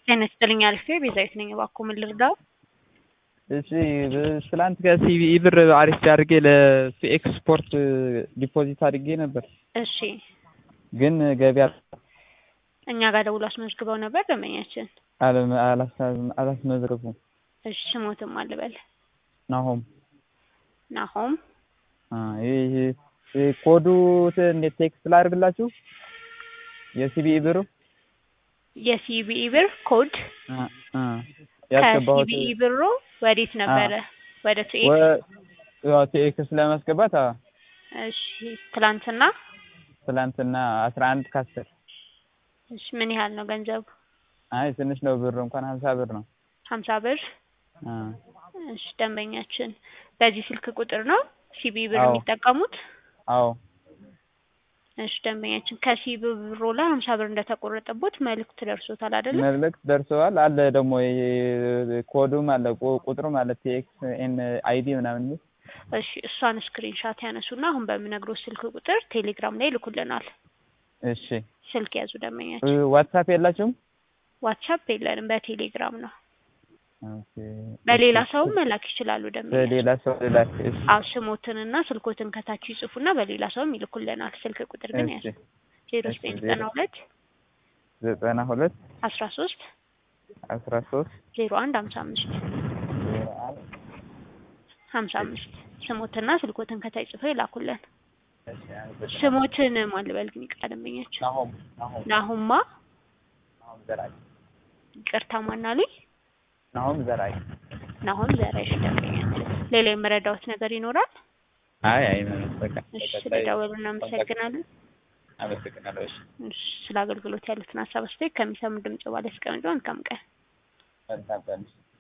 ጤና ይስጥልኝ አልፌ ቤዛዊት ነኝ። እባክዎ ምን ልርዳው? እሺ ትላንት ከሲቢኢ ብር አሪፍ አድርጌ ለሲኤክስ ስፖርት ዲፖዚት አድርጌ ነበር፣ እሺ ግን ገቢ እኛ ጋር ደውሎ አስመዝግበው ነበር ደንበኛችን። አለም- አላሳ- አላስመዘገብኩም። እሺ ስሞትም አልበል ናሆም ናሆም አ፣ ይህ ይህ ኮዱ ት- እንዴት ቴክስት ላድርግላችሁ? የሲቢኢ ብሩ የሲቢኢ ብር ኮድ አ፣ አ፣ ያስገባሁት ከሲቢኢ ብሩ ወዴት ነበረ? ወደ ቱኤክስ። ወ- ያው ቴክስት ለማስገባት አ፣ እሺ ትላንትና። ትላንትና አስራ አንድ ከአስር እሺ ምን ያህል ነው ገንዘቡ? አይ ትንሽ ነው ብር እንኳን ሀምሳ ብር ነው። ሀምሳ ብር። አ፣ እሺ ደንበኛችን በዚህ ስልክ ቁጥር ነው ሲቢኢ ብር አዎ። የሚጠቀሙት? አዎ እሺ ደንበኛችን ከሲቢኢ ብሩ ላይ ሀምሳ ብር እንደተቆረጠቦት መልእክት ደርሶታል አይደለ? መልእክት ደርሰዋል። አለ ደግሞ የ- ኮዱም አለ ቁ- ቁጥሩም አለ ቲኤክስ ኤን አይዲ ምናምን የሚል እሺ እሷን ስክሪንሻት ያነሱና አሁን በምነግሮት ስልክ ቁጥር ቴሌግራም ላይ ይልኩልናል። እሺ ስልክ ያዙ እ፣ ደንበኛችን። ዋትሳፕ የላችሁም? ዋትሳፕ የለንም፣ በቴሌግራም ነው። ኦኬ። በሌላ ሰውም መላክ ይችላሉ ደንበኛችን። በሌላ ሰው ልላክ። እሺ አዎ ስሞትንና ስልኮትን ከታች ይጽፉና በሌላ ሰውም ይልኩልናል። ስልክ ቁጥር ግን ያዙ እሺ ዜሮ እሺ፣ ዘጠኝ ዜሮ ዘጠና ሁለት ዘጠና ሁለት አስራ ሶስት አስራ ሶስት ዜሮ አንድ ሀምሳ አምስት ዜሮ አንድ ሀምሳ አምስት ስሞትና ስልኮትን ከታች ጽፈው ይላኩልን። እሺ፣ አንድ ስሞትን ማልበል ግን ይቅር ደንበኛችን። ናሆም ናሆም ናሁማ ናሆም ዘራይ ይቅርታ ማናሉኝ ናሆም ዘራይ። ናሁም ዘራይሽ ደንበኛችን። ሌላ የመረዳዎት ነገር ይኖራል? አይ አይ ምንም በቃ እሺ በቀጣይ ስለደወሉ እናመሰግናለን። አመሰግናለሁ። እሺ እሺ ስለ አገልግሎት ያሉትን ሀሳብ አስተያየት ከሚሰሙ ድምጽ ባለ ያስቀምጡ። መልካም ቀን። መልካም ቀን።